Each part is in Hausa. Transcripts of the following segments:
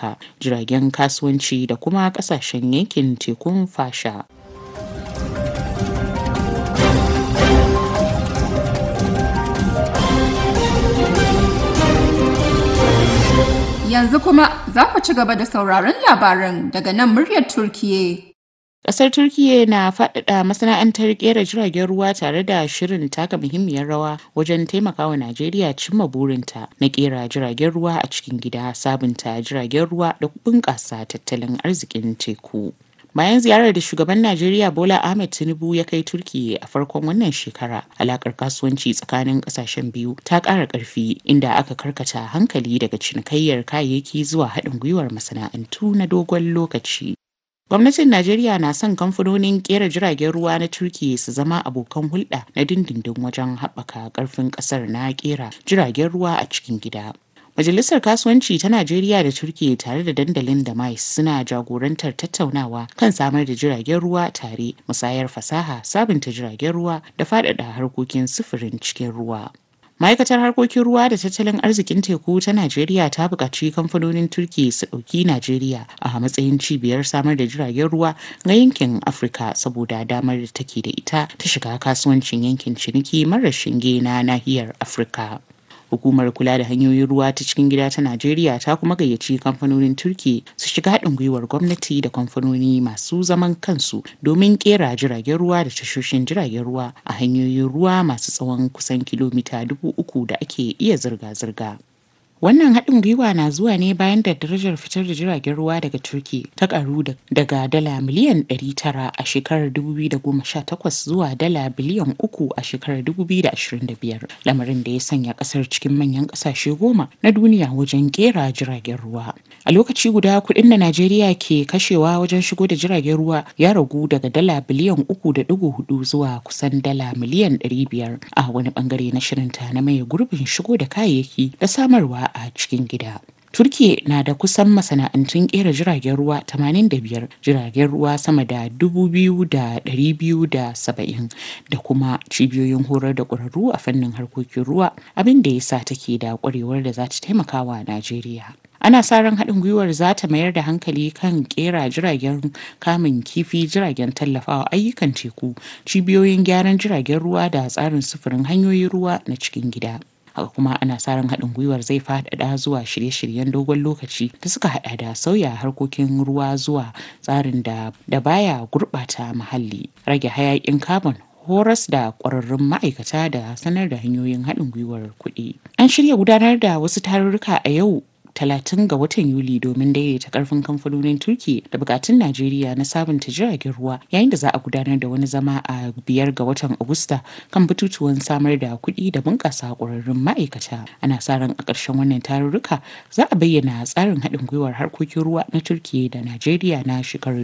Amurka, jiragen kasuwanci da kuma ƙasashen yankin tekun fasha. Yanzu kuma za ku ci gaba da sauraron labaran daga nan muryar Turkiye. Ƙasar Turkiyya na faɗaɗa masana'antar ƙera jiragen ruwa tare da shirin taka muhimmiyar rawa wajen taimakawa Najeriya cimma burinta na ƙera jiragen ruwa a cikin gida, sabunta jiragen ruwa da bunƙasa tattalin arzikin teku. Bayan ziyarar da shugaban Najeriya Bola Ahmed Tinubu ya kai Turkiyya a farkon wannan shekara, alakar kasuwanci tsakanin kasashen biyu ta ƙara ƙarfi inda aka karkata hankali daga cinikayyar kayayyaki zuwa haɗin gwiwar masana'antu na dogon lokaci. Gwamnatin Najeriya na son kamfanonin ƙera jiragen ruwa na Turkiyya su zama abokan hulɗa na dindindin wajen haɓaka ƙarfin ƙasar na ƙera jiragen ruwa a cikin gida. Majalisar Kasuwanci ta Najeriya da Turkiyya tare da dandalin da mais suna jagorantar tattaunawa kan samar da jiragen ruwa tare, musayar fasaha, sabunta jiragen ruwa da faɗaɗa harkokin sufurin cikin ruwa. Ma'aikatar harkokin ruwa da tattalin arzikin teku ta Najeriya ta buƙaci kamfanonin Turkiyya su ɗauki Najeriya a matsayin cibiyar samar da jiragen ruwa ga yankin Afirka saboda damar da take da ita ta shiga kasuwancin yankin ciniki marar shinge na nahiyar Afirka. Hukumar kula da hanyoyin ruwa ta cikin gida ta Najeriya ta kuma gayyaci kamfanonin Turki su shiga haɗin gwiwar gwamnati da kamfanoni masu zaman kansu domin kera jiragen ruwa da tashoshin jiragen ruwa a hanyoyin ruwa masu tsawon kusan kilomita dubu uku da ake iya zirga-zirga. Wannan haɗin gwiwa na zuwa ne bayan da darajar fitar da jiragen ruwa daga Turki ta karu daga dala miliyan 900 a shekarar 2018 zuwa dala biliyan 3 a shekarar 2025, lamarin da ya sanya ƙasar cikin manyan ƙasashe goma na duniya wajen ƙera jiragen ruwa. A lokaci guda kuɗin da Najeriya ke kashewa wajen shigo da jiragen ruwa ya ragu daga dala biliyan 3.4 zuwa kusan dala miliyan 500 a wani bangare na shirinta na maye gurbin shigo da kayayyaki da samarwa a cikin gida. Turkiye na da kusan masana'antun kera jiragen ruwa 85 jiragen ruwa sama da 2,270 da kuma cibiyoyin horar da ƙwararru a fannin harkokin ruwa abin da ya sa take da ƙwarewar da za ta taimaka wa Najeriya. ana sa ran haɗin gwiwar za ta mayar da hankali kan kera jiragen kamun kifi jiragen tallafawa ayyukan teku cibiyoyin gyaran jiragen ruwa da tsarin sufurin hanyoyin ruwa na cikin gida haka kuma ana sa ran haɗin gwiwar zai faɗaɗa zuwa shirye-shiryen dogon lokaci da suka haɗa da sauya harkokin ruwa zuwa tsarin da da baya gurɓata muhalli rage hayaƙin carbon horas da ƙwararrun ma'aikata da sanar da hanyoyin haɗin gwiwar kuɗi an shirya gudanar da wasu tarurruka a yau talatin ga watan Yuli domin daidaita karfin kamfanonin Turki da bukatun Najeriya na sabunta jiragen ruwa yayin da za a gudanar da wani zama a biyar ga watan Agusta kan batutuwan samar da kuɗi da bunƙasa ƙwararrun ma'aikata. Ana sa ran a ƙarshen wannan tarurruka za a bayyana tsarin haɗin gwiwar harkokin ruwa na Turki da Najeriya na shekarar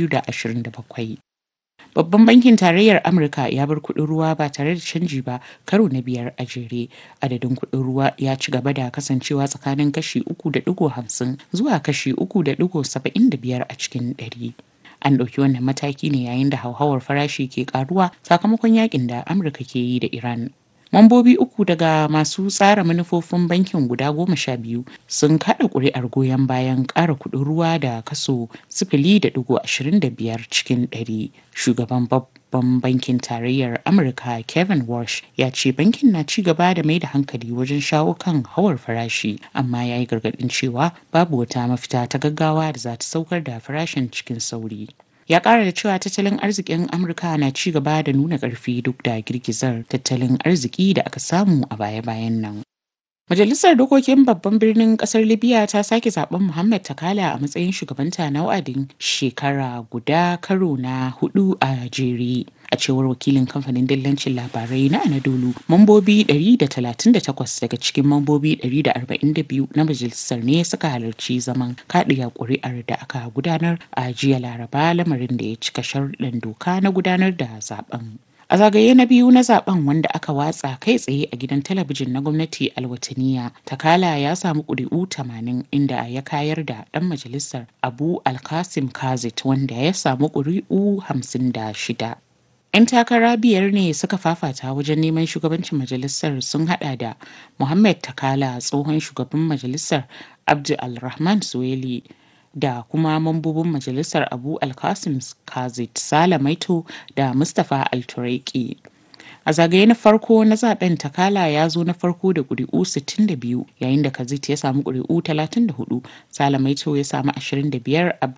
2027. Babban bankin tarayyar Amurka ya bar kuɗin ruwa ba tare da canji ba karo na biyar a jere. Adadin kuɗin ruwa ya ci gaba da kasancewa tsakanin kashi uku da ɗigo hamsin zuwa kashi uku da ɗigo saba'in da biyar a cikin ɗari. An ɗauki wannan mataki ne yayin da hauhawar farashi ke ƙaruwa sakamakon yakin da Amurka ke yi da Iran. Mambobi uku daga masu tsara manufofin bankin guda goma sha biyu sun kaɗa ƙuri'ar goyon bayan ƙara kuɗin ruwa da kaso sifili da ɗigo ashirin da biyar cikin ɗari. Shugaban babban bankin tarayyar Amurka Kevin Walsh ya ce bankin na ci gaba da mai da hankali wajen shawo kan hawar farashi amma ya yi gargaɗin cewa babu wata mafita ta gaggawa da za ta saukar da farashin cikin sauri. ya kara da cewa tattalin arzikin amurka na ci gaba da nuna ƙarfi duk da girgizar tattalin arziki da aka samu a baya-bayan nan Majalisar Dokokin Babban Birnin Kasar Libya ta sake zaben Muhammad Takala a matsayin shugabanta na wa'adin shekara guda karo na hudu a jere. A cewar wakilin kamfanin dillancin labarai na Anadolu, mambobi 138 daga cikin mambobi 142 na majalisar ne suka halarci zaman kaɗiya ƙuri'ar da aka gudanar a jiya Laraba lamarin da ya cika sharuɗan doka na gudanar da zaben. A zagaye na biyu na zaben wanda aka watsa kai tsaye a gidan talabijin na gwamnati alwataniya, Takala ya samu ƙuri'u 80 inda ya kayar da ɗan majalisar Abu Alkasim Kazit wanda ya samu ƙuri'u 56. 'Yan takara biyar ne suka fafata wajen neman shugabancin majalisar sun hada da Muhammad Takala tsohon shugaban majalisar Abdu Alrahman Suweli da kuma mambobin majalisar Abu Alkasim Kazit Sala Maito da Mustapha Altureki. A zagaye na farko na zaben Takala ya zo na farko da ƙuri'u 62 yayin da Kazit ya samu ƙuri'u 34, Sala Maito ya samu 25,